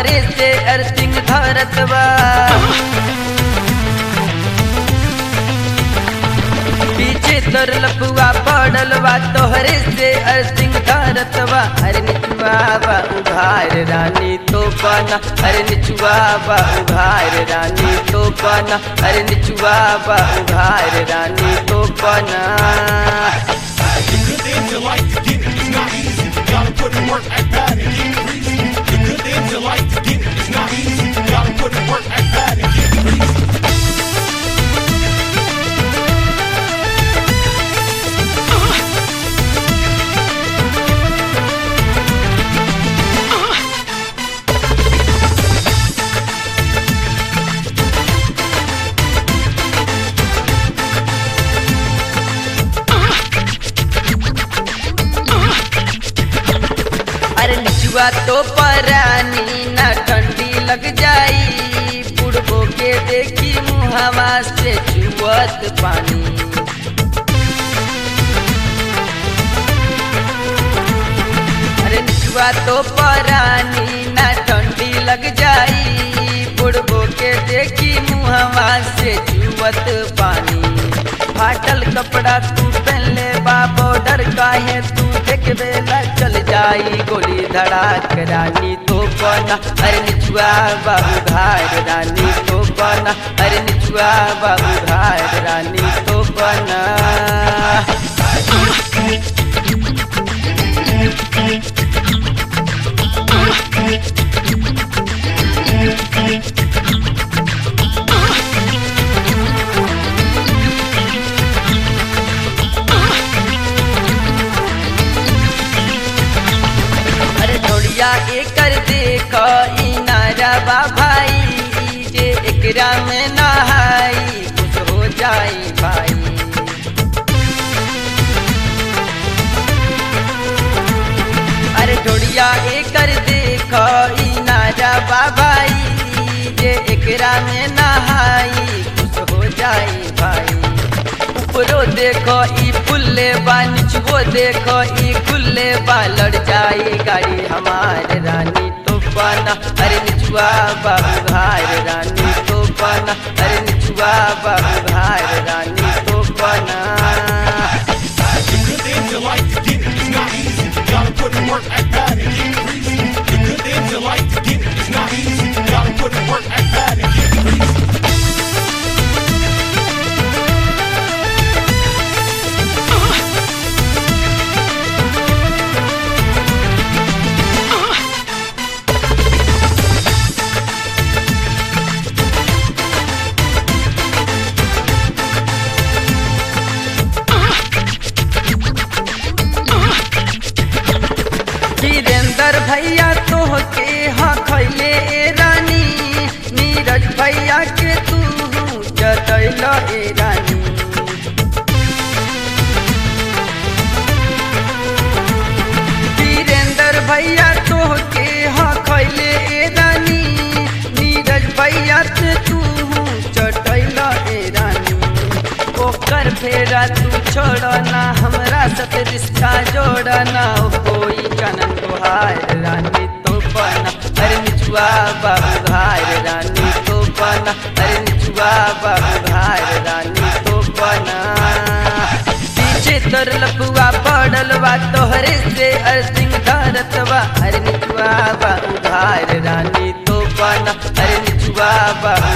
तोहरे से अर्थिंग धरत बा पीछे तोर लपुआ पड़ल बा तोहरे से अर्थिंग धरत बा अरे निचुआ बा उघार रानी तो बना अरे निचुआ बा उघार रानी तो बना अरे निचुआ बा उघार रानी तो बना The good things you like to get it, it's not easy. Gotta put in work, act bad, and get greasy. The good things you like to get it, it's not easy. Gotta put in work, act bad, and get greasy. अरे निचुआ तो परानी ना ठंडी लग जाई बुढ़बो के देखी मुहावा से चुवत पानी अरे निचुआ तो परानी ना ठंडी लग जाई बुढ़बो के देखी मुहावा से चुवत पानी फाटल कपड़ा तू पहले बा बॉर्डर काहे तू देखबे ला चल जाई गोली धड़ाक रानी तो बना अरे निचुआ बाबू घाट रानी तो बना अरे निचुआ बाबू घाट रानी तो बना अरे ढोलिया एकर देख ई नारा बा भाई जे एकरा में नहाई कुछ हो जाई भाई अरे ढोलिया एकर देख ई नारा बा भाई जे एकरा में नहाई कुछ हो जाई भाई ऊपरो देखो ई फुल्ले बा निचवो देखो ई खुल्ले बा लड़ जाई गाड़ी हमार रानी तो बना अरे निचुआ बाबू घार रानी तो बना अरे निचुआ बाबू घार रानी तो बना The good things you like to get it, it's not easy. Gotta put in work, act bad, and get greasy. The good things you like to get it, it's not easy. Gotta put in work, act bad, and get greasy. Virendra भैया तोह के हाँ खैले ए रानी नीरज भैया के तू जतैल ए रानी वीरेंद्र भैया तोह के हाँ खैले ए रानी नीरज भैया के तू चटैल ए रानी ओकर फेरा तू छोड़ना हमरा साथ रिश्ता जोड़ना ओ कोई कनन गुहार रानी तो बना अरे निचुआ बाबू घार रानी तो बना अरे निचुआ बाबू घार रानी तो बना पीछे तोर लपुआ पड़ल बा तोहरे से अर्थिंग धरत बा अरे निचुआ बाबू घार रानी तो बना अरे निचुआ बाबू